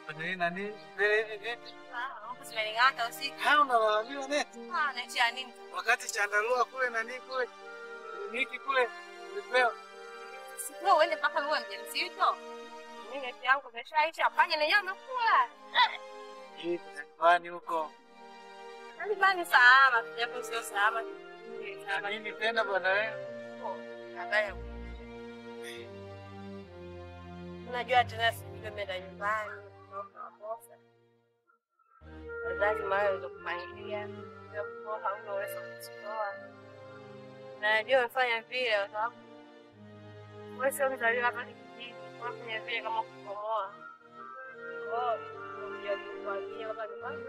Nani nani? Vile neti. Zimening'ata usiku. Hao unalalamika neti. Ah, neti ya nini? Wakati chandarua kule nani kule. Niki kule. Ulipewa. Sikuwa uende mpaka uwe mjamzito. Mimi neti yangu imeshaisha, panya nenyewe amekula. Hii nyumbani huko. Nyumbani salama, japo sio salama. Na nini tena bwana wewe? Habari. Unajua tena sijui nimeenda nyumbani. Nakosa. Wazazi mara walizokupangilia. Japo hauna uwezo wa kuzitoa. Na najua umefanya vile kwa sababu wewe sio mzaliwa hapa kijijini. Unafanya vile kama kukomoa. Oh, ndio kuambia hapa nyumbani.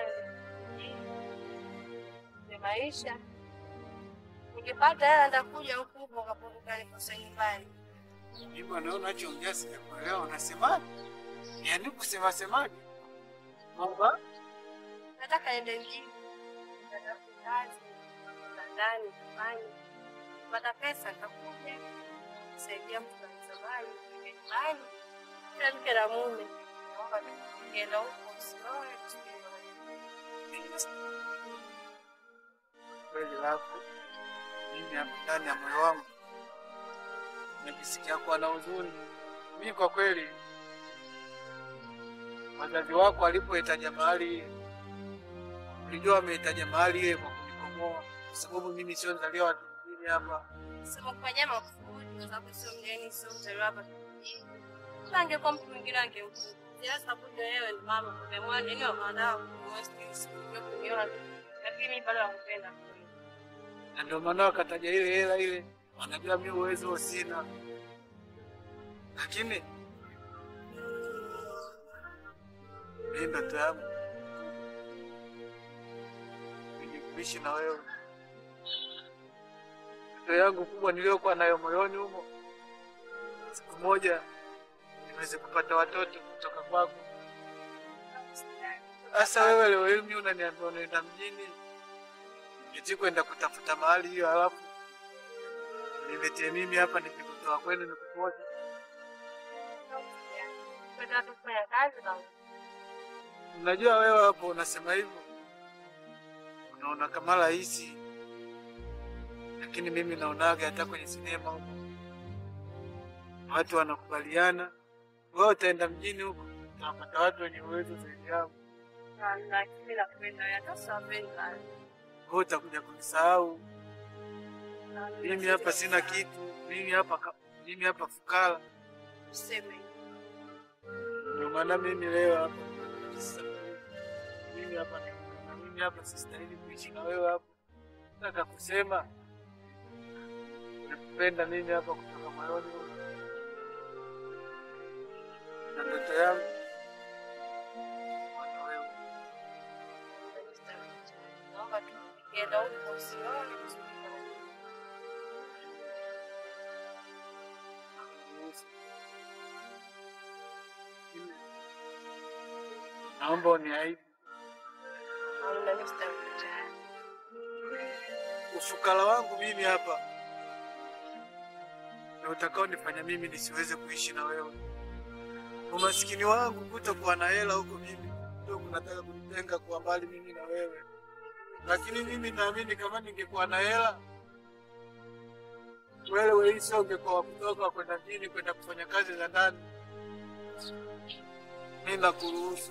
Ni maisha. Nikipata hela nitakuja huku huku ukapunguka nikosa nyumbani. Mimi bwana wewe unachoongea sijakuelewa unasemaje? Yaani kusema semaje? Kwamba Nataka niende mjini. Nitatafuta kazi. za ndani nifanye. Kupata pesa nitakuja. Kusaidia mtu kanizamani. Nyumbani. Kila mke na mume. Naomba nikienda huko usioe. kweli lako mimi hapa ndani ya moyo wangu najisikia kuwa na huzuni. Mimi kwa kweli, wazazi wako walipohitaja mahali ile, ulijua wamehitaja mahali ile kwa kunikomoa, kwa sababu mimi sio mzaliwa wa kijijini hapa. Sema kufanyia makusudi kwa sababu sio mgeni, sio mzaliwa hapa kijijini. Kama angekuwa mtu mwingine angemkuta. Sasa kuja wewe ni mama, umeamua nini wanao kumwesti kuniona, lakini bado nakupenda. na ndio maana wakataja ile hela ile, wanajua mimi uwezo sina, lakini mimi ndoto yangu ni kuishi na wewe. Ndoto yangu kubwa niliyokuwa nayo moyoni humo, siku moja niweze kupata watoto kutoka kwako. Sasa wewe leo hii mimi unaniambia unaenda mjini eti kwenda kutafuta mahali hiyo, halafu niletee mimi hapa nikikutoa kwenu nikupote. Kwenda tu kufanya kazi na Unajua wewe hapo unasema hivyo, unaona kama rahisi, lakini mimi naonaga hata kwenye sinema huko watu wanakubaliana, wewe utaenda mjini huko utawapata watu wenye uwezo zaidi yako, na lakini nakupenda wewe, hata siwapenda. wewe utakuja kunisahau mimi. Hapa sina kitu, mimi hapa ka- mimi hapa fukara. Useme Ndio maana mimi leo hapa sasa, mimi hapa na mimi hapa sistahili kuishi na wewe hapa. Nataka kusema nakupenda mimi hapa kutoka moyoni mwangu. na ndoto yangu kuwa na wewe. naomba tu nikienda huko usione Nakuruhusu. Mimi Naomba uniahidi Hamna Mr. Mtani. ufukara wangu mimi hapa na utakao nifanya mimi nisiweze kuishi na wewe. Umasikini wangu kutokuwa na hela huko mimi ndio kunataka kunitenga kuwa mbali mimi na wewe, lakini mimi naamini kama ningekuwa na hela wewe hii sio ungekuwa wa kutoka kwenda mjini kwenda kufanya kazi za ndani. Mimi nakuruhusu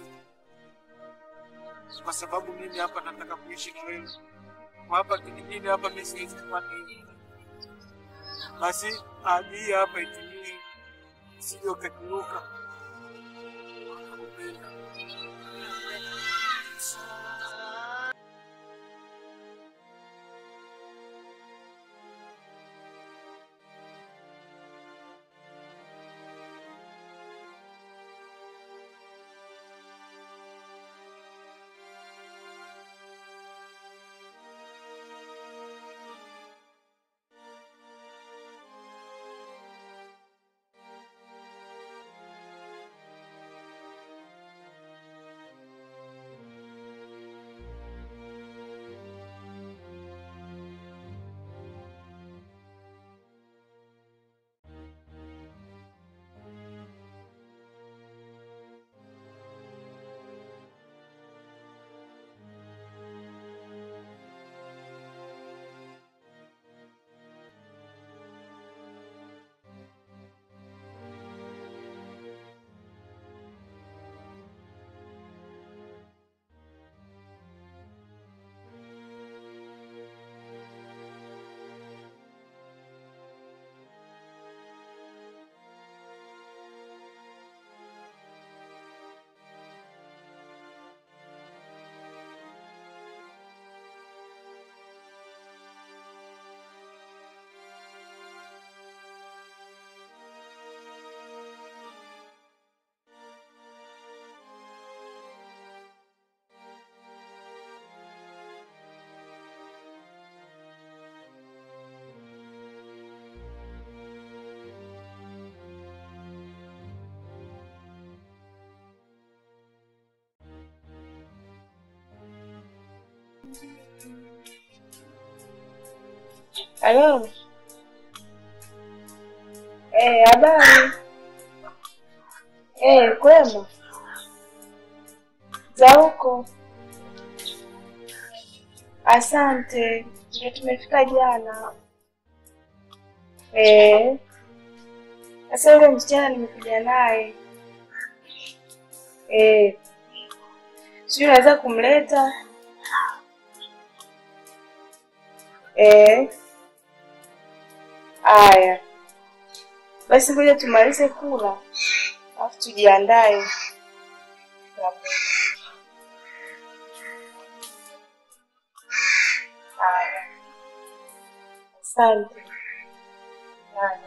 kwa sababu mimi hapa nataka kuishi na wewe kwa hapa kijijini hapa mimi siwezi kufanya hivi. Basi ahadi hii hapa itimie, sije ukakiruka. Nakupenda. Halo. Eh, habari. Eh, kwema. Za huko. Asante. Ndio tumefika jana. Eh. Sasa yule msichana nimekuja naye. Eh. Sijui unaweza kumleta? Eh. Aya. Basi ngoja tumalize kula. Alafu tujiandae. Aya. Asante. Aya.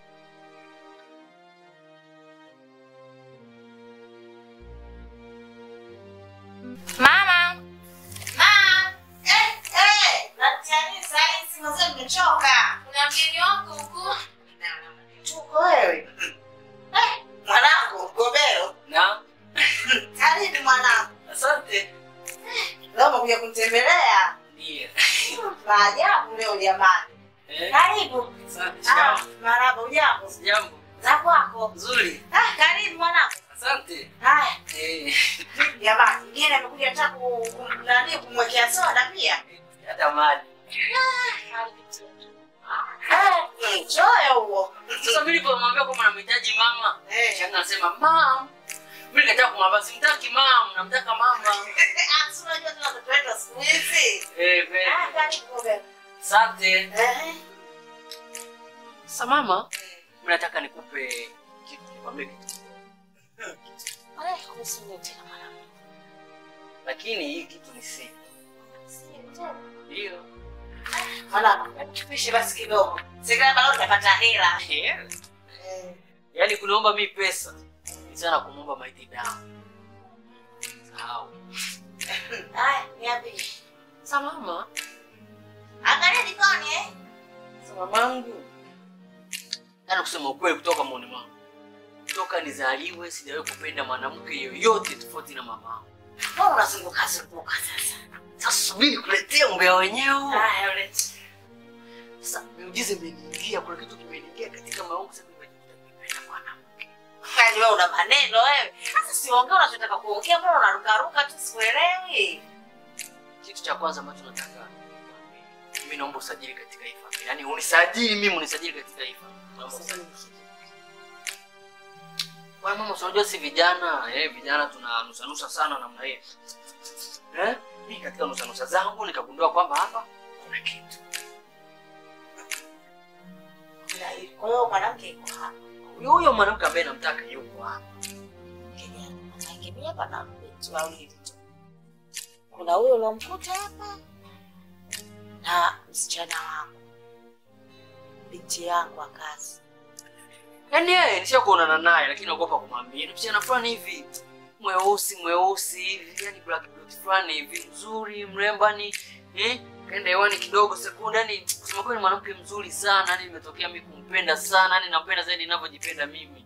Mama, Ah, eh, eh, natiani sahizi mzee nimechoka. kuna mgeni wako huku. Tuko wewe. Eh, mwanangu, Gobero. Na Karibu mwanangu. asante. Leo umekuja kunitembelea. Ndiyo. Maajabu leo jamani. Eh, Karibu. asante. Ah, Shikamoo. marahaba ujambo. Jambo. Za kwako. Nzuri. Ah, karibu mwanangu. Asante. Haya, Eh, jamani, mgeni amekuja hata ku ku- nani kumwekea soda pia. hata maji. Eh, choyo huo. Sasa mimi nilipomwambia kwamba namhitaji mama, Eh. shanga anasema mam. Mimi nikataa kumwambia simtaki mam, namtaka mama. Ah, si unajua tena watoto wetu wa siku hizi. Eh, Ah, kweli. karibu Gobero. Asante. Eh. Sasa mama, mimi nataka nikupe kitu, nikwambie kitu. Eh, kuhusu nini tena mwanangu? Lakini hii kitu ni siri. Ndio. Mwanangu, tupishe basi kidogo. Sikila bado utapata hela. Eh. Eh. Yaani kuniomba mi pesa ni sana kumwomba maiti damu. Sahau. Haya, niambie. Sasa mama, Angalia jikoni eh? sasa mamangu, yaani kusema ukweli, kutoka moyoni mwangu, toka nizaliwe sijawahi kupenda mwanamke yoyote tofauti na mamangu. Mbona unazunguka zunguka sasa? Sasa subiri kuletea umbea wenyewe. Haya, ulete. Sasa miujiza imeniingia, kuna kitu kimeniingia katika moyo wangu, sasa nimejikuta nimependa mwanamke. Kwani wewe una maneno wewe? Sasa siongea unachotaka kuongea, mbona unarukaruka tu sikuelewi? Kitu cha kwanza ambacho nataka nikwambie, mimi naomba usajili katika hii familia, yaani unisajili mimi, unisajili katika hii familia. Naomba usajili. Bwana mama, si unajua si vijana eh, vijana tunanusanusa sana namna hiyo eh? Mimi katika nusanusa zangu nikagundua kwamba hapa kuna kitu. Kwa hiyo mwanamke yuko hapa. Huyo huyo mwanamke ambaye namtaka yuko hapa. Kijana, mimi hapa na binti wawili tu. Kuna huyo uliomkuta hapa na msichana wangu, binti yangu wa kazi. Yaani yeye nisha kuonana naye lakini naogopa kumwambia. Ni msichana fulani hivi mweusi mweusi hivi, yani black beauty fulani hivi mzuri, mrembo ni eh, kaenda hewani kidogo sekunde, yani kusema kweli mwanamke mzuri sana, yani nimetokea mimi kumpenda sana, yani nampenda zaidi ninavyojipenda mimi.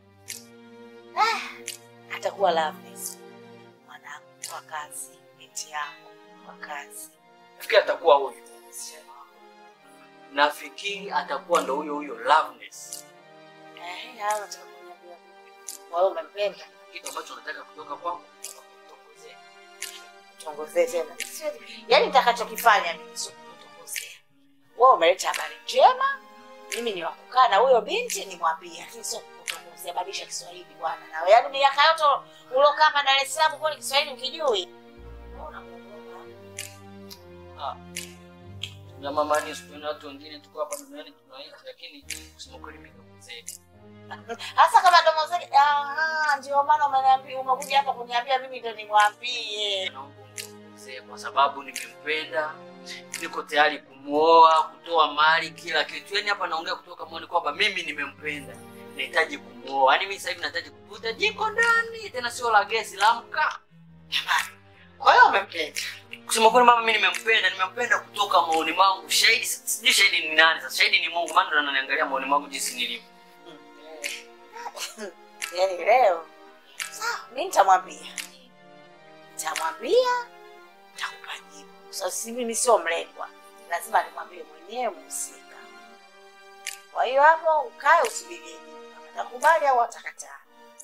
Atakuwa Loveness, mwanangu wa kazi, binti yangu wa kazi. Nafikiri atakuwa huyo. Nafikiri atakuwa ndo huyo huyo Loveness. Eh, hayo nataka kuniambia. Wewe umempenda? Kitu ambacho nataka kutoka kwangu kutongozea. Tongozee tena. Yaani nitakachokifanya mimi sio kutongozea. Wewe umeleta habari njema, mimi ni wakukaa na huyo binti nimwambie, lakini sio kutongozea. Badilisha Kiswahili bwana. Na yaani miaka yote ulokaa hapa Dar es Salaam kwani Kiswahili ukijui? Na mama ni siku na watu wengine tuko hapa duniani tunaishi lakini kusema kweli mimi ndo mzee. Hasa kama domo zake, ah, ndio maana umeniambia umekuja hapa kuniambia mimi ndo nimwambie. Naomba mzee kwa sababu nimempenda, niko tayari kumuoa, kutoa mali, kila kitu. Yaani hapa naongea kutoka moyoni kwamba mimi nimempenda, nahitaji kumuoa. Yaani mimi sasa hivi nahitaji kuvuta jiko ndani, tena sio la gesi, la mkaa. Kwa hiyo umempenda. Kusema kweli mama, mimi nimempenda, nimempenda kutoka moyoni mwangu. Shahidi sijui shahidi ni nani sasa. Shahidi ni Mungu, maana ndo ananiangalia moyoni mwangu jinsi nilivyo. Yaani leo sawa, mimi nitamwambia, nitamwambia, nitakupa jibu. Sasa si mimi sio mlengwa, lazima nimwambie mwenyewe mhusika. Kwa hiyo hapo ukae usubiri jibu, kama atakubali au atakataa.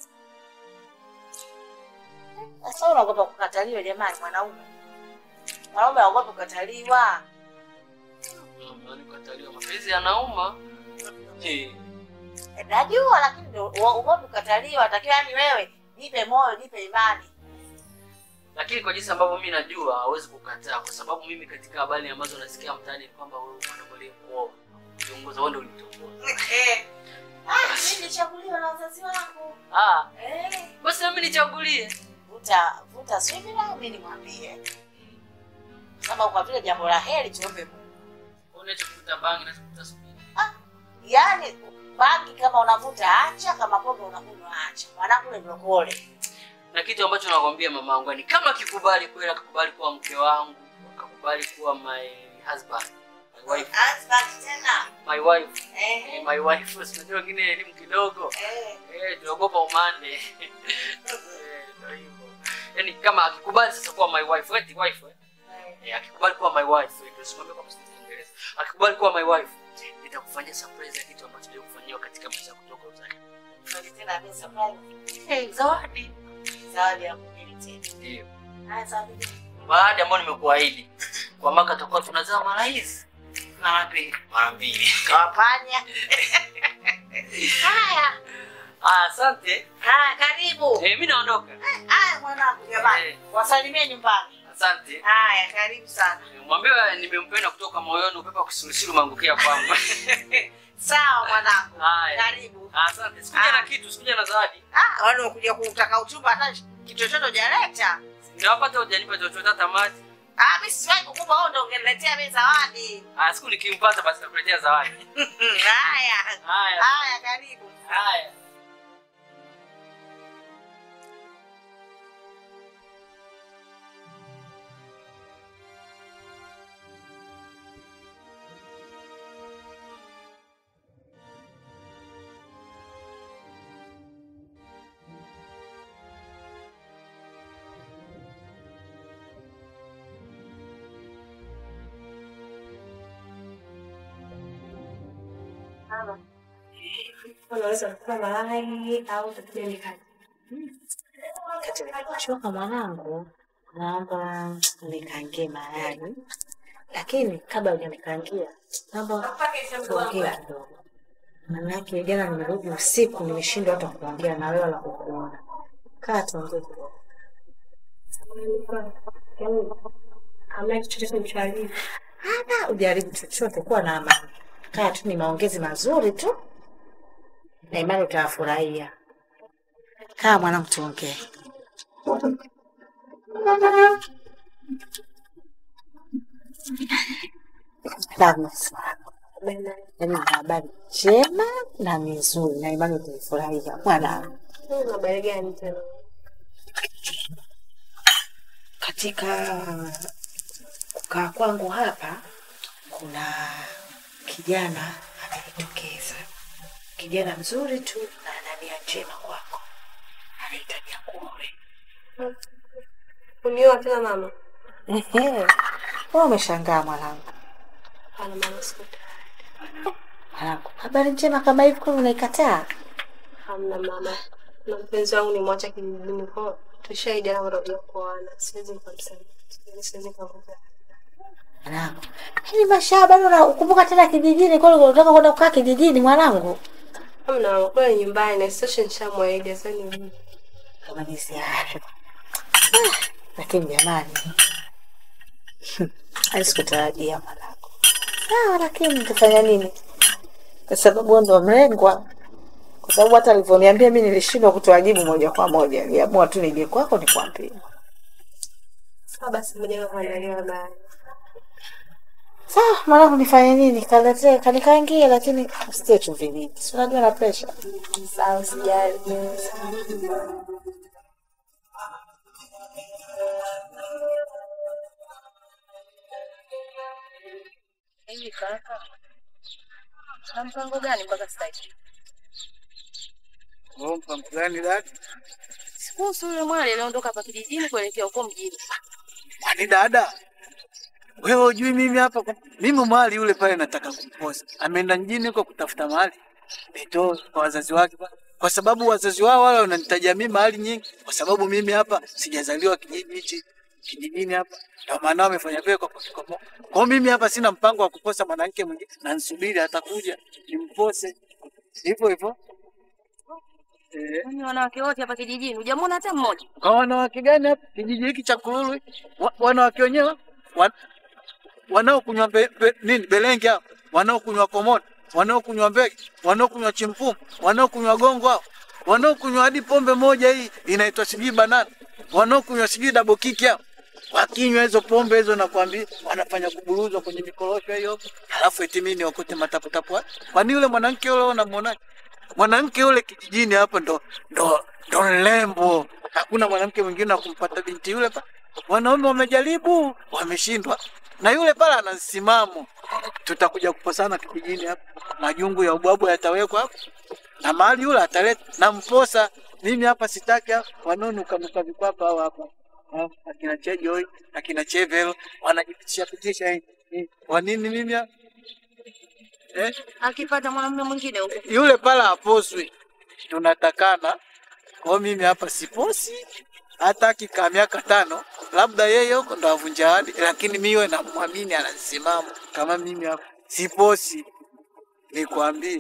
Sasa unaogopa kukataliwa jamani, mwanaume mwanaume aogope kukataliwa. Mama, nikataliwa mapenzi yanauma. Eh, Eh, Najua, lakini ndio uogope kukataliwa. Atakiwa yani wewe jipe moyo, jipe imani. lakini kwa jinsi ambavyo mimi najua hawezi kukataa, kwa sababu mimi katika habari ambazo nasikia mtaani ni kwamba wewe mwanaume aliyekuoa kiongoza wewe ndio ulitongoza. Ah, mimi nilichaguliwa na wazazi wangu. Ah, Eh, basi na mimi nichagulie. vuta vuta subira, mimi nimwambie, sababu kwa vile jambo la heri tuombe Mungu. Unachokuta bangi na kukuta subiri. Yaani bangi kama unavuta acha, kama pombe unakunywa acha. Mwanangu ni mlokole. Na kitu ambacho nakwambia mamangu ni kama akikubali kweli, akakubali kuwa mke wangu, akakubali kuwa my husband, my wife, Husband tena. my wife, Eh. eh, my wife. Unajua wengine elimu kidogo Eh. eh, tunaogopa umande eh, ndio hivyo. Yaani kama akikubali sasa kuwa my wife, eti wife eh? Eh, akikubali kuwa my wife, eh, ndio simwambie kwa msingi Kiingereza. Akikubali kuwa my wife, nitakufanyia surprise ya kitu ambacho ndio kufanyiwa katika maisha kutoka uzali. Ndio tena mimi surprise. Eh, zawadi. Zawadi ya kumili tena. Ndio. Haya zawadi. Baada ambayo nimekuahidi kwa mwaka tutakuwa tunazaa mara hizi mara mbili mara mbili. Kawapanya. Haya. Ah, asante. Haya karibu. Eh, mimi naondoka. Haya mwanangu jamani. Eh. Wasalimie nyumbani. Asante. Haya karibu sana. Mwambie nimempenda kutoka moyoni, upepo wa kisulisulu umeangukia kwangu. Sawa mwanangu. Haya. Karibu. Asante. Sikuja na kitu, sikuja na zawadi. Ah, wale wakuja kutaka uchumba hata kitu chochote hujaleta. Nawapata hujanipa chochote hata maji. Ah, mimi siwahi kukupa wewe ndio ungeniletea mimi zawadi. Ah, siku nikimpata basi nakuletea zawadi. Haya. Haya. Haya karibu. Haya. Unaweza kuwa malai au utakuja mikate. Katika kuchoka mwanangu, naomba unikangie mayai, lakini kabla hujanikangia, naomba tuongee kidogo. Manake jana nimerudi usiku, nimeshindwa hata kuongea na wewe wala kukuona. Kaa tuongee kidogo. Yaani hamna kitu chochote mchalivu. Hata ujaribu chochote, kuwa na amani. Kaa tu, ni maongezi mazuri tu, na imani utayafurahia. Kaa mwanangu, tuongee. Damu yaani na habari njema na nzuri, na imani utaifurahia mwanangu. Hii habari gani tena? Katika kukaa kwangu hapa, kuna kijana amenitokeza, kijana mzuri tu na ana nia njema kwako, anahitaji akuoe. Unioa tena mama? Ehe, wewe umeshangaa mwanangu. Hapana mama, siko tayari. Mwanangu, habari njema kama hivi kwani unaikataa? Hamna mama. Na mpenzi wangu nimwacha kijijini kwa tushaidiana kwamba tutakuja kuoana. Siwezi nikamsema. Yaani siwezi nikamkataa. Mwanangu, hili maisha bado unakumbuka tena kijijini? Kwani unataka kwenda kukaa kijijini mwanangu? Hamna mama, kule nyumbani na isitoshe nishamwahidi sasa ni kama jinsi hayo. Lakini jamani, hali sikutarajia mwanangu. Sawa, lakini nitafanya nini? Kwa sababu wewe ndo mlengwa. Kwa sababu hata alivyoniambia mimi nilishindwa kutoa jibu moja kwa moja, niliamua tu nije kwako nikwambie. sawa basi moja kwa kuandalia baya. Sawa, mwanangu, nifanye nini? Kaletee, kanikaangie, lakini usitie chumvi nyingi, si unajua na pressure. Sawa, usijali. Hivi kaka, na mpango gani mpaka sasa hivi? Oh, mpango gani dada? Sikuhusu yule mwali aliondoka hapa kijijini kuelekea huko mjini. Kwani dada? Wewe hujui mimi hapa kwa- mimi mali yule pale nataka kumposa. Ameenda mjini huko kutafuta mali. Nitoe kwa wazazi wake pale. Kwa sababu wazazi wao wale wananitajia mimi mali nyingi kwa sababu mimi hapa sijazaliwa kijiji hichi kijijini hapa. Ndio maana wamefanya vile kwa kutikomoa. Kwa hiyo mimi hapa sina mpango wa kuposa mwanamke mwingine na nisubiri atakuja nimpose. Hivyo hivyo. Eh. Kwani wanawake wote hapa kijijini hujamwona hata mmoja? Kwa wanawake gani hapa kijiji hiki cha Kululu? hiki? Wa, wanawake wenyewe wa, wanaokunywa be, be, nini belenge hao, wanaokunywa komodo, wanaokunywa mbege, wanaokunywa chimpumu, wanaokunywa gongo hao, wanaokunywa hadi pombe moja hii inaitwa sijui banana, wanaokunywa sijui double kick hao. Wakinywa hizo pombe hizo, nakwambia wanafanya kuburuzwa kwenye mikorosho hiyo, halafu eti mimi niokote mataputapu. haya. Kwani yule mwanamke yule unamwonaje? mwanamke yule kijijini hapo ndo ndo ndo lembo. Hakuna mwanamke mwingine wa kumpata binti yule pa. Wanaume wamejaribu wameshindwa, na yule pale ana msimamo. Tutakuja kuposana kijijini hapo, majungu ya ubwabwa yatawekwa hapo na mali yule ataleta na mposa. Mimi hapa sitaki hao wanaonukanuka vikwapa hao hapa Ah, akina Chejoi akina Chevel wanajipitisha pitisha hii hii. Kwa nini mimi hapa? eh? Akipata mwanamume mwingine huko. yule pala haposwi, tunatakana. Kwa hiyo mimi hapa siposi hata akikaa miaka tano, labda yeye huko ndo avunja ahadi, lakini miwe namwamini anasimama kama mimi hapa siposi. Nikwambie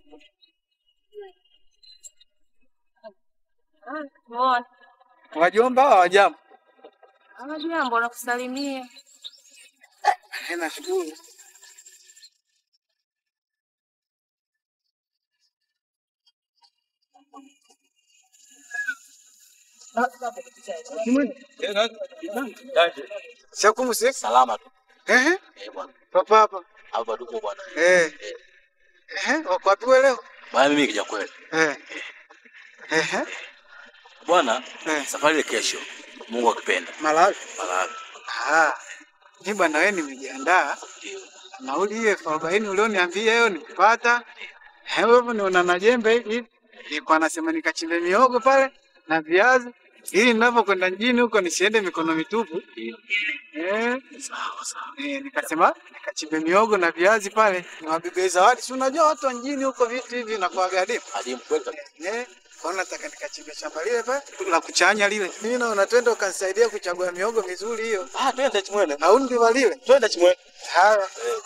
Ah, muone. wajomba hawa wajambo, Anajua mbona kusalimia. nashukuru. Shakumuse Salama tu. ehe, Eh, bwana. papa hapa Hapa tuko bwana. eh, ehe, wako wapi wewe leo? Bwana mimi kija kweli. Eh, ehe, Bwana, eh, safari ile kesho. Mungu akipenda. Malawi. Malawi. Ah, mi bwana, wewe nimejiandaa Ndio. nauli hiyo elfu arobaini ulioniambia hiyo nikupata. Hebu niona na jembe hivi, nilikuwa nasema nikachimbe miogo pale na viazi ili ninavyokwenda mjini huko nisiende mikono mitupu. Ndio. Eh, Sawa sawa. eh, nikasema nikachimbe miogo na viazi pale niwabebe zawadi. Si unajua watu wa mjini huko vitu hivi nakuwa gharimu. Hadi mkweli kabisa. Eh, kwa hiyo nataka nikachimbe shamba lile pale la kuchanya lile. Mimi naona twende ukanisaidia kuchagua miogo mizuri hiyo. Ah, twende chimwene. Au ndiwa lile. Twende chimwene. Haya.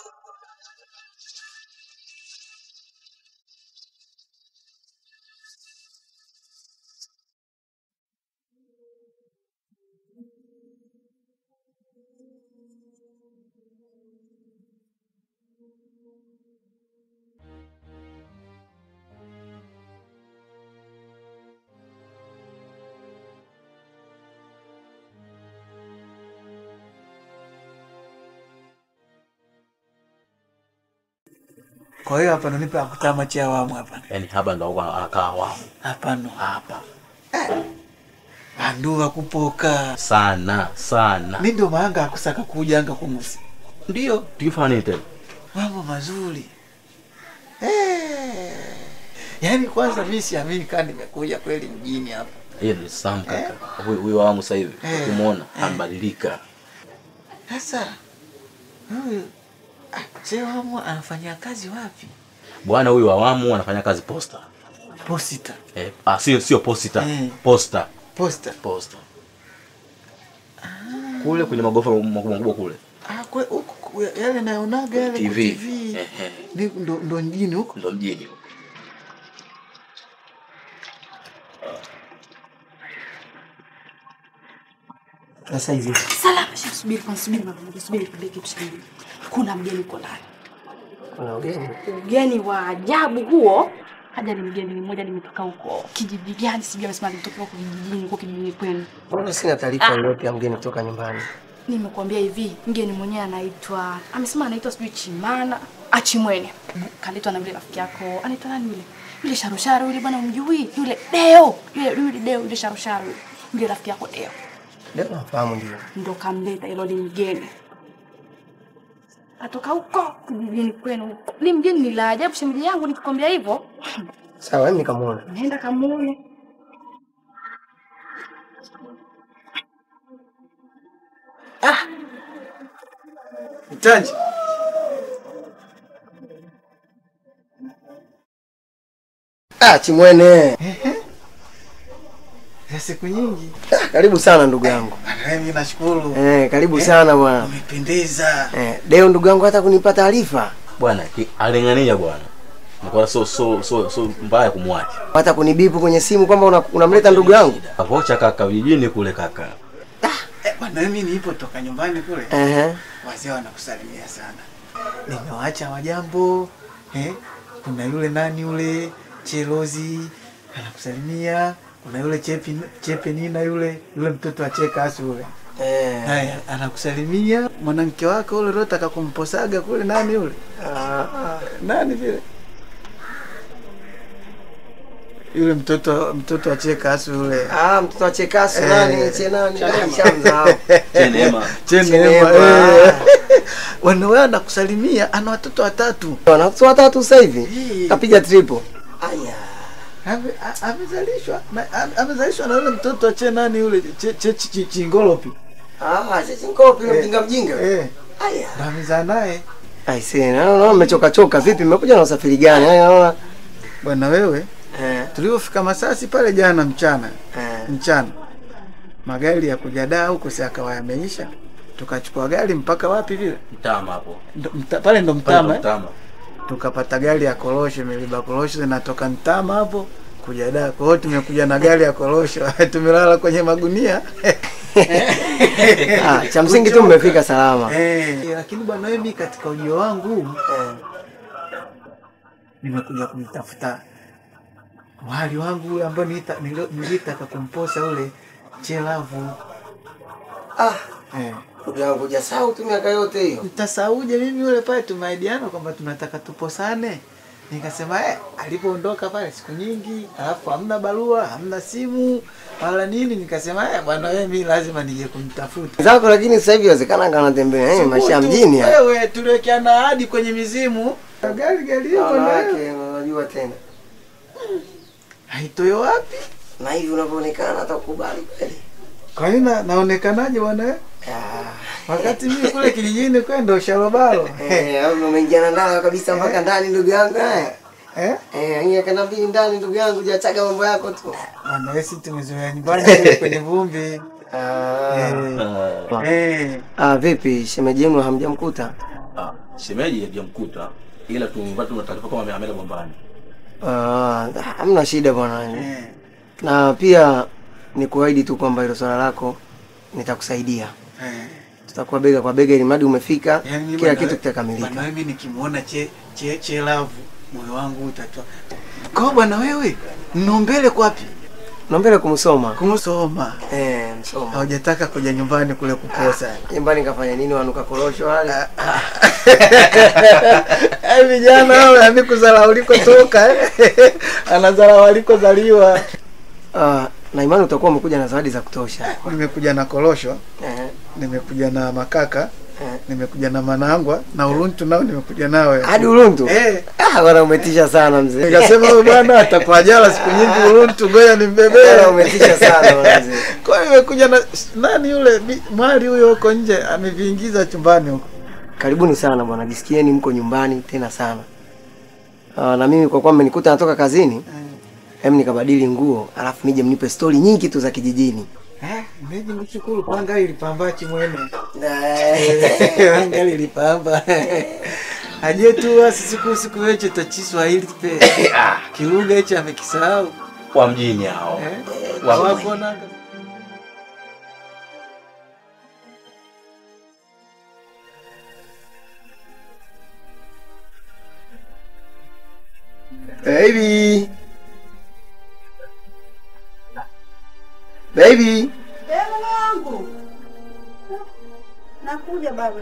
Kwa hiyo hapa ndo nipe akutama cha awamu hapa. Yaani hapa ndo huko anakaa wao. Hapa ndo Hapa. anduva kupoka. Sana, sana. Mi ndo maanga akusaka kujanga kumusi. Ndio. Tukifanya nini tena? Mambo mazuri. Eh. Yaani kwanza mimi siamini kama nimekuja kweli mjini hapa. Hiyo ni Sam kaka. Huyu huyu wangu sasa hivi. Eh. Kumuona ambadilika. Sasa huyu ah, Sewamu anafanyia kazi wapi? Bwana huyu awamu anafanya kazi posta. Posita. Eh, ah, sio sio posita. Eh. Posta. Posta. Posta. Kule kwenye magofa makubwa makubwa kule. Ah, kwe, huku ku- yale naonaga yale kwa TV. TV. Ehe. Ni ndo, ndo mjini huko. Ndo mjini huko. Sasa hivi Salama, shika subiri kwanza, subiri mama, moja, subiri nikwambie kitu cha muhimu. Kuna mgeni uko ndani. kuna ugeni. Ugeni wa ajabu huo. Haja ni mgeni mmoja nimetoka huko kijiji gani sijui amesema nimetoka huko kijijini huko kijijini kwenu. Mbona sina taarifa yoyote ya mgeni kutoka nyumbani? Nimekuambia hivi, mgeni mwenyewe anaitwa amesema anaitwa sijui Chimana, Achimwene. Kaletwa na yule rafiki yako. Anaitwa nani yule? Yule sharusharo yule bwana umjui? Yule Deo. Yule yule Deo yule sharusharo yule. Yule rafiki yako Deo. Leo nafahamu ndio. ndo kamleta ilo li mgeni atoka huko kijijini kwenu. Li mgeni ni la ajabu, shemeji yangu, nikikwambia hivyo Sawa, mimi nikamwona. nenda kamuone. Mtanji. Ah, Chimwene. Ya siku nyingi. Ah, karibu sana ndugu yangu. Bwana, Mimi nashukuru. Eh, karibu sana bwana. Umependeza. Eh, leo ndugu yangu hata kunipa taarifa. Bwana ki- aling'ania bwana. Nikuwa so so so so mbaya kumwacha. Hata kunibipu kwenye simu kwamba una- unamleta ndugu yangu. Akocha kaka vijijini kule kaka. Eh, bwana mimi nipo toka nyumbani kule. Ehe. Wazee wanakusalimia sana. Nimewaacha wajambo. Eh? Kuna yule nani yule Chelozi anakusalimia. Kuna yule Chepi Chepe Nina yule yule mtoto wa Cheka asu yule. Eh. Haya, anakusalimia mwanamke wako ule rota kumposaga kule nani yule? Ah, Nani vile? Yule mtoto mtoto wa Cheka asu yule. ah, mtoto wa Chekasu Eh. nani? Che nani? Shamzao. Chenema. Chenema. Chenema. eh. Wana wewe anakusalimia ana watoto watatu. Wana watoto watatu sasa hivi. Eh. Kapiga triple. Aya. Ame- a- Amezalishwa na ame- amezalishwa na yule mtoto wa che nani yule che, che, che, che chingolopi. Ah, sisi ngopi Eh. mjinga mjinga. Eh, Aya. na amezaa naye. I see. Naona mmechoka choka vipi? Mmekuja na usafiri gani? Haya naona. Bwana wewe, Eh. tulivyofika Masasi pale jana mchana, Eh. mchana. Magari ya kuja daa huko si akawa yameisha. Tukachukua gari mpaka wapi vile? Mtama hapo. Ndo, mta, pale ndo Pale Mtama. ndo eh? Mtama. Tukapata gari ya korosho, imebeba korosho zinatoka Mtama hapo kuja daa. Kwa hiyo tumekuja na gari ya korosho, tumelala kwenye magunia. Ah, cha msingi tu mmefika salama. Eh, lakini bwana wewe, mimi katika ujio wangu Eh. nimekuja kumtafuta wali wangu ule ambao nilita- nilo- nilitaka kumposa ule Chelavu. Ah, Eh. ndugu yangu hujasahau tu miaka yote hiyo. Mtasauje mimi yule pale tumeaidiana kwamba tunataka tuposane. Nikasema eh, alipoondoka pale siku nyingi, alafu hamna barua, hamna simu wala nini, nikasema eh, bwana wewe, mimi lazima nije kumtafuta. Zako lakini sasa hivi inawezekana kana tembea eh, maisha ya mjini haya. Wewe tuliwekeana ahadi kwenye mizimu. Gari gari hiyo bwana wewe. Wanawake unajua tena. Haitoyo wapi? Na hivi unavyoonekana hata kukubali kweli. Kwa hiyo na- naonekanaje bwana wewe? Ah, Wakati mimi kule kijijini kwenda usharobalo. eh, au umeingiana ndani kabisa mpaka ndani ndugu yangu eh. Eh? Eh, ingia kana mbili ndani ndugu yangu hujachaga mambo yako tu. Bwana wewe si tumezoea nyumbani kule kwenye vumbi. Ah. Eh. Eh. Ah, vipi shemeji yenu hamjamkuta? Ah, shemeji hajamkuta ila tumepata tuna taarifa kama ame- ameenda Gombani. Ah, hamna shida bwana. Eh. Na pia ni kuahidi tu kwamba hilo swala lako nitakusaidia. Eh. Tutakuwa bega kwa bega ili mradi umefika, Yaani mimi kila bwana kitu we- kitakamilika. Bwana mimi nikimwona che che che lavu moyo wangu utatoa. Kwa bwana wewe, mnombele kwapi? Naombele kumsoma. Kumsoma. Eh, msoma. Hawajataka kuja nyumbani kule kuposa. Nyumbani kafanya nini wanuka korosho wale? Eh, vijana hao yani kuzala ulikotoka eh. Anazala walikozaliwa. Ah, na imani utakuwa umekuja na zawadi za kutosha. Nimekuja na korosho, Eh, nimekuja na makaka, eh. nimekuja na manangwa na uruntu nao nimekuja nawe. Hadi Ulundu? Eh. Ah, bwana umetisha sana mzee. Nikasema huyu bwana atakuwa jala siku nyingi uruntu, ngoja nimbebee. Bwana umetisha sana bwana mzee. Kwa hiyo nimekuja na nani yule bi- mwali huyo huko nje ameviingiza chumbani huko. Karibuni sana bwana, jisikieni mko nyumbani tena sana. Ah, na mimi kwa kuwa mmenikuta natoka kazini, hem nikabadili nguo, alafu nije mnipe stori nyingi tu za kijijini. Eh, mimi mshukuru panga ilipamba chimwene. Eh, Panga ilipamba. Aje tu asi siku siku yeche ta Kiswahili pe. Kilugha hicho amekisahau. Wa mjini hao. Eh? Wa- Wapo nanga. Baby. Baby. wangu nakuja baba.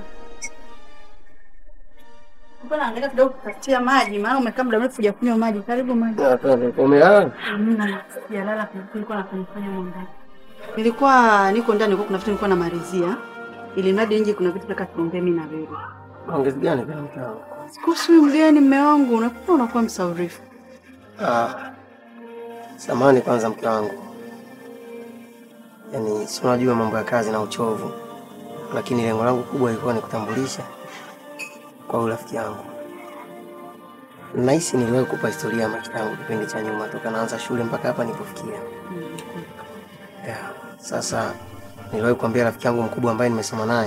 Mbona naangalia kidogo kupatia maji, maana umekaa muda mrefu hujakunywa maji. Karibu maji. Umelala? Hamna, sijalala, kulikuwa na kunifanya mambo. Nilikuwa niko ndani, nilikuwa kuna vitu nilikuwa namalizia, ili mradi nje kuna vitu nataka tuongee mimi na wewe. Ongezi gani kwa mkao? Kuhusu huyu mgeni mume wangu, unakuwa unakuwa msaurifu. Ah. Samahani kwanza mke wangu. Yaani si unajua mambo ya kazi na uchovu. Lakini lengo langu kubwa ilikuwa ni kutambulisha kwa huyu rafiki yangu. Nahisi niliwahi kupa historia ya maisha yangu kipindi cha nyuma, toka naanza shule mpaka hapa nilipofikia. Yeah. Sasa niliwahi kuambia rafiki yangu mkubwa ambaye nimesoma naye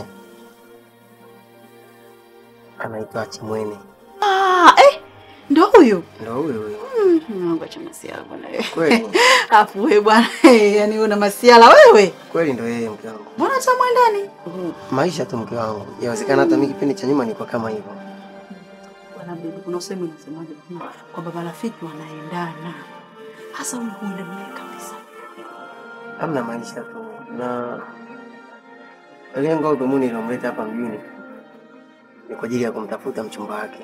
anaitwa Chimwene, Ah, eh, ndo huyu ndo huyo huyo. Mungu acha masiala bwana wewe. Kweli Afu wewe bwana, yani una masiala wewe. kweli, ndo yeye mke wangu. Mbona hata mwendani? Maisha tu mke wangu, yawezekana hata mimi kipindi cha nyuma nilikuwa kama hivyo. Bwana bibi, kuna usemi unasemaje hmm, kwamba marafiki wanaendana. Hasa huyu huenda naye kabisa. Hamna maisha tu, na lengo au dhumuni lilomleta hapa mjini ni kwa ajili ya kumtafuta mchumba wake.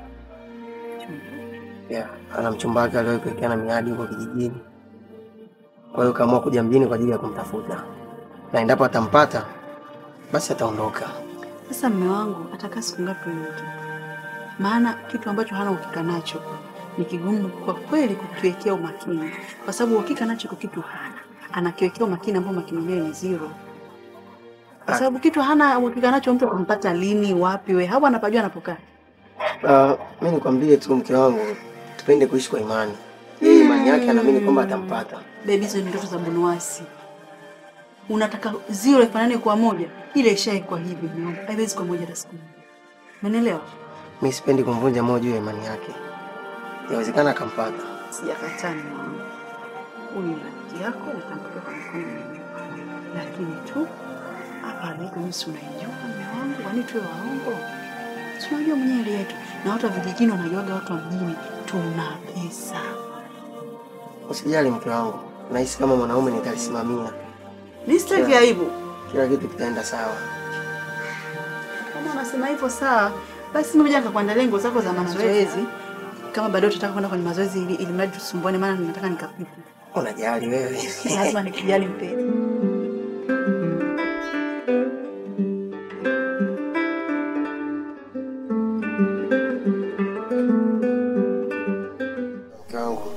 Yeah, ana mchumba wake aliwahi kuwekeana miadi huko kijijini, kwa hiyo kaamua kuja mjini kwa ajili ya kumtafuta, na endapo atampata basi ataondoka. Sasa mme wangu atakaa siku ngapi huyo mtu? Maana kitu ambacho hana uhakika nacho ni kigumu kwa kweli kukiwekea umakini, kwa sababu uhakika nacho kwa kitu hana, anakiwekea umakini ambao umakini wenyewe ni zero, kwa sababu kitu hana uhakika nacho, mtu atampata lini, wapi, we hapo anapajua anapokaa. Uh, mi nikwambie tu mke wangu, tupende kuishi kwa imani. Yeye imani yake anaamini kwamba atampata. Bebi, hizo ni ndoto za bunuasi. Unataka zero ifanane kwa moja, ile ishaikuwa hivi, mme wangu, haiwezi kwa moja hata siku moja. Umenielewa? Mi sipendi kumvunja moyo juu ya imani yake, yawezekana akampata. Sijakataa mme wangu, huyu ni rafiki yako, utampokea kwa mikono miwili, lakini tu hapa alipo mimi si unaijua mme wangu, kwani tuwe waongo? Si unajua mwenyewe hali yetu, na watu wa vijijini wanajuaga watu wa mjini tuna pesa. Usijali mke wangu, nahisi kama mwanaume nitalisimamia, Ni sitaki aibu. kila kitu kitaenda sawa. Kama unasema hivyo sawa, basi mimi ngoja nikakuandalia nguo zako za mazoezi. Kama baadaye utataka kwenda kwenye mazoezi ili, ili mradi tusumbuane, maana ninataka nikapiku. Unajali wewe. Lazima nikijali mpeni. Mke wangu,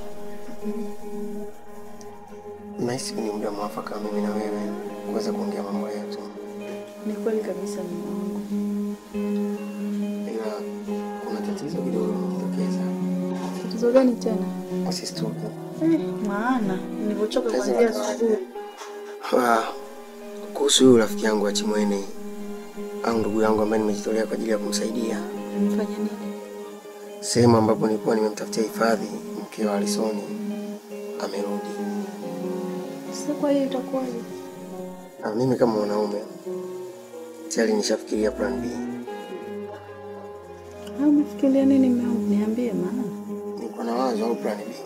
nahisi ni muda mwafaka wa mimi na wewe kuweza kuongea mambo yetu, Ni kweli kabisa mume wangu. ila kuna tatizo kidogo limejitokeza. Tatizo gani tena? Usistuke. Eh, maana nilivyochoka kuanzia asubuhi. Ah, kuhusu huyu rafiki yangu wa Chimwene au ndugu yangu ambaye nimejitolea kwa ajili ya kumsaidia Nifanye nini? sehemu ambapo nilikuwa nimemtafutia hifadhi, mke wa Alisoni amerudi, Sasa kwa hiyo itakuwaje? na mimi kama mwanaume tayari nishafikiria plan B. Ah, Umefikiria nini mume wangu? Niambie maana. Niko na wazo au plan B.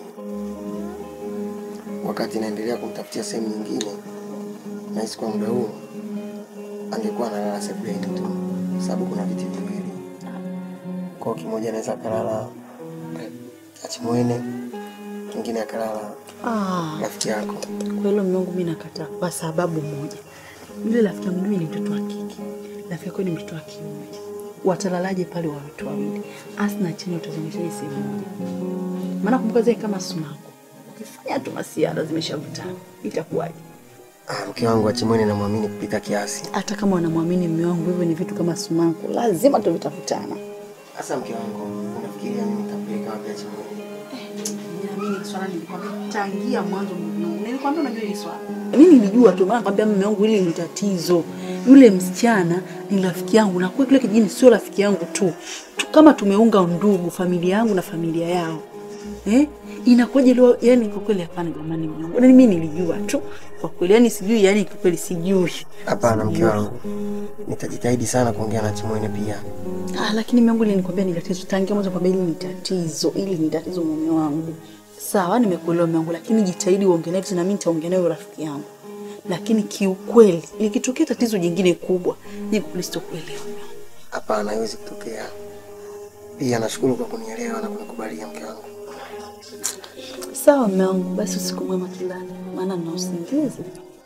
Wakati naendelea kumtafutia sehemu nyingine, nahisi kwa muda huu angekuwa analala sebuleni tu, kwa sababu kuna viti viwili. Kwa hiyo kimoja anaweza akalala Achimwene, kingine akalala Ah, rafiki yako. kwa hilo mume wangu mimi nakataa kwa sababu moja. Yule rafiki yangu mimi ni mtoto wa kike. Rafiki yako ni mtoto wa kiume. Watalalaje pale wa watu wawili? Asi na chini utazungushaje sehemu moja? Maana kumbuka zile kama sumaku. Ukifanya tu masiara zimeshavutana. Itakuwaje? Ah, mke wangu Achimwene namwamini kupita kiasi. Hata kama wanamwamini mume wangu hivyo ni vitu kama sumaku, lazima tu vitafutana. Sasa mke wangu, unafikiria mimi nitampeleka wapi Achimwene? Mimi swala nilikwambia tangia mwanzo mume wangu. Nilikwambia unajua hili swala. Mimi nilijua tu maana nakwambia mume wangu hili ni tatizo. Yule msichana ni rafiki yangu na kwa kile kijini sio rafiki yangu tu. tu kama tumeunga undugu familia yangu na familia yao. Eh? Inakuwaje leo yani kwa kweli hapana jamani mume wangu. Mimi nilijua tu kwa kweli yani sijui yani kwa kweli sijui. Hapana mke wangu, nitajitahidi sana kuongea na Chimwene pia. Ah, lakini mume wangu nilikwambia ni tatizo tangia mwanzo kwamba hili ni tatizo, hili ni tatizo mume wangu. Sawa, nimekuelewa mume wangu, lakini jitahidi uongee naye na mimi nitaongea naye rafiki yangu. Lakini kiukweli likitokea tatizo jingine kubwa, ni kulistokuelewa mume wangu. Hapana, haiwezi kutokea. Pia nashukuru kwa kunielewa na kunikubalia mke wangu. Sawa mume wangu, basi usiku mwema tulale, maana nina usingizi.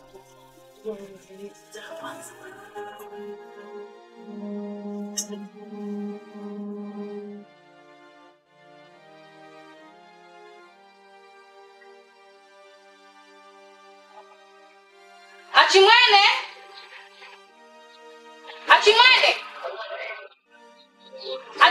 Achimwene, Achimwene,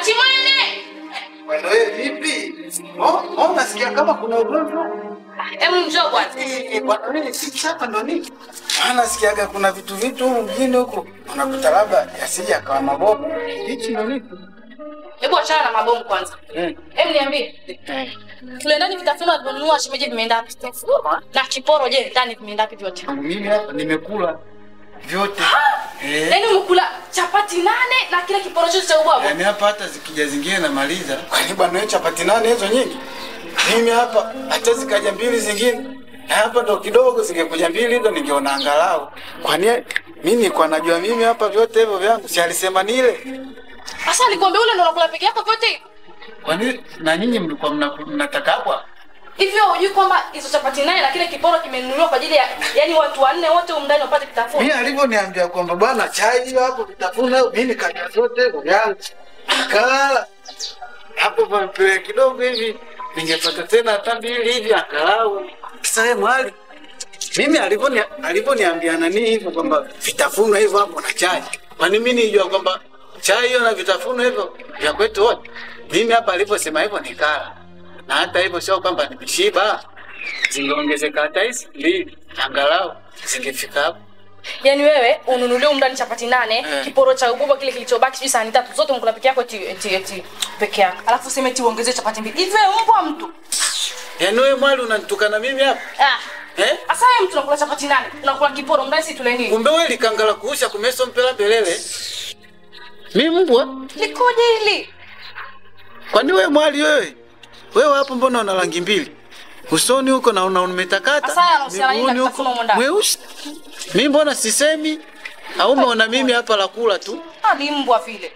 Oh, oh, nasikia kama kuna ugomvi. Hebu njoo bwana. Eh, bwana nini sisi hapa ndo nini? Ah, nasikiaga kuna vitu vitu huku mjini huku. Unakuta labda yasije akawa mabomu. Hichi ndo nini? Hebu achana na mabomu kwanza. Eh. Hebu niambie. Kule ndani vitafunwa alivyonunua shemeji vimeenda wapi? Na kiporo je, ndani vimeenda wapi vyote? Mimi hapa nimekula vyote. Eh. Yaani umekula chapati nane na kile kiporo chote cha ubwabwa. Yaani hapa hata zikija zingine namaliza. Kwani bwana wewe chapati nane hizo nyingi? Mimi hapa hata zikaja mbili zingine. Na hapa ndo kidogo zingekuja mbili ndo ningeona angalau. Kwani mimi nilikuwa najua mimi hapa vyote hivyo vyangu. Si alisema nile. Sasa alikwambia ule ndo unakula peke yako vyote hivi? Kwani na nyinyi mlikuwa mna- mnataka hapo? Hivyo hujui kwamba hizo chapati nane na kile kiporo kimenunuliwa kwa ajili ya yani watu wanne wote humu ndani wapate kitafunwa. Mimi alivyoniambia kwamba bwana chai hiyo hapo vitafuna mimi nikanywa zote hivyo vyangu. Akalala. Hapo pampele kidogo hivi ningepata tena hata mbili hivi angalau. Sasa yeye mwali mimi alivyoni alivyoniambia nani hivyo kwamba vitafunwa hivyo hapo na chai. Kwani mimi nijua kwamba chai hiyo na vitafunwa hivyo vya kwetu wote. Mimi hapa alivyosema hivyo nikala. Na hata hivyo sio kwamba nimeshiba. Zingeongezeka hata hizi mbili angalau zingefika hapo. Yaani wewe ununulie humu ndani chapati nane, Eh. kiporo cha ubwabwa kile kilichobaki sijui sahani tatu zote umekula peke yako eti eti eti peke yako. Alafu useme eti uongezee chapati mbili. Hivi wewe mbwa mtu. Yaani wewe mwali unanitukana mimi hapa? Ah. Eh? Asa wewe mtu unakula chapati nane, unakula kiporo ndani si tule nini? Kumbe wewe likangala kuusha kumeso mpela belele. Mimi mbwa? Likoje hili? Kwani wewe mwali wewe? Wewe hapo mbona una rangi mbili? Usoni huko na una umetakata. Asa haya yanahusiana nini na miguuni kitafunwa humu ndani? Mweusi. Mimi mbona sisemi? Au umeona mimi hapa la kula tu? Ah, ni mbwa vile.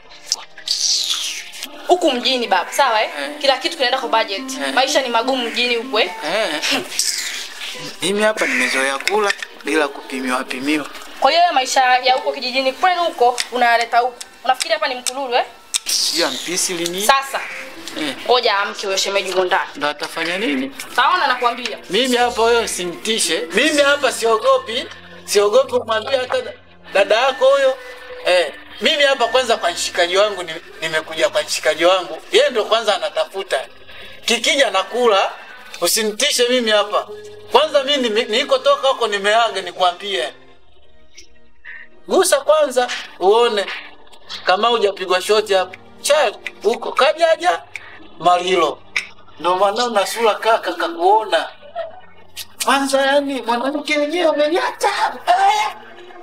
Huku mjini baba, sawa eh? Kila kitu kinaenda kwa budget. Maisha ni magumu mjini huku eh? Eh. Mimi hapa nimezoea kula bila kupimiwa pimiwa. Kwa hiyo wewe maisha ya huko kijijini kwenu huko unayaleta huku. Unafikiri hapa ni mkululu eh? Sijui ampisi lini. Sasa Eh. ngoja amke huyo shemeji huko ndani. Ndo atafanya nini? Taona nakwambia. Mimi hapa wewe simtishe. Mimi hapa siogopi, siogopi kumwambia hata da- dada yako huyo. Eh, mimi hapa kwanza kwa mshikaji wangu ni- nimekuja kwa mshikaji wangu. Yeye ndo kwanza anatafuta. Kikija nakula, usinitishe mimi hapa. Kwanza mimi nime- nilikotoka huko nimeaga nikwambie. Gusa kwanza uone kama hujapigwa shoti hapa. Cha huko kajaja Malilo. Ndo maana una sura kaka kakuona. Kwanza yani mwanamke wenyewe ameniacha. Eh.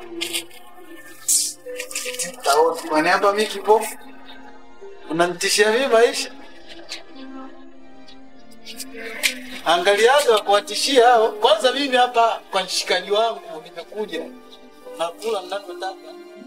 Taoni, Kwani hapa mimi kipofu? Unanitishia mimi maisha? Angaliaga kuwatishia hao. Kwanza mimi hapa kwa mshikaji wangu nimekuja. Nakula ninavyotaka.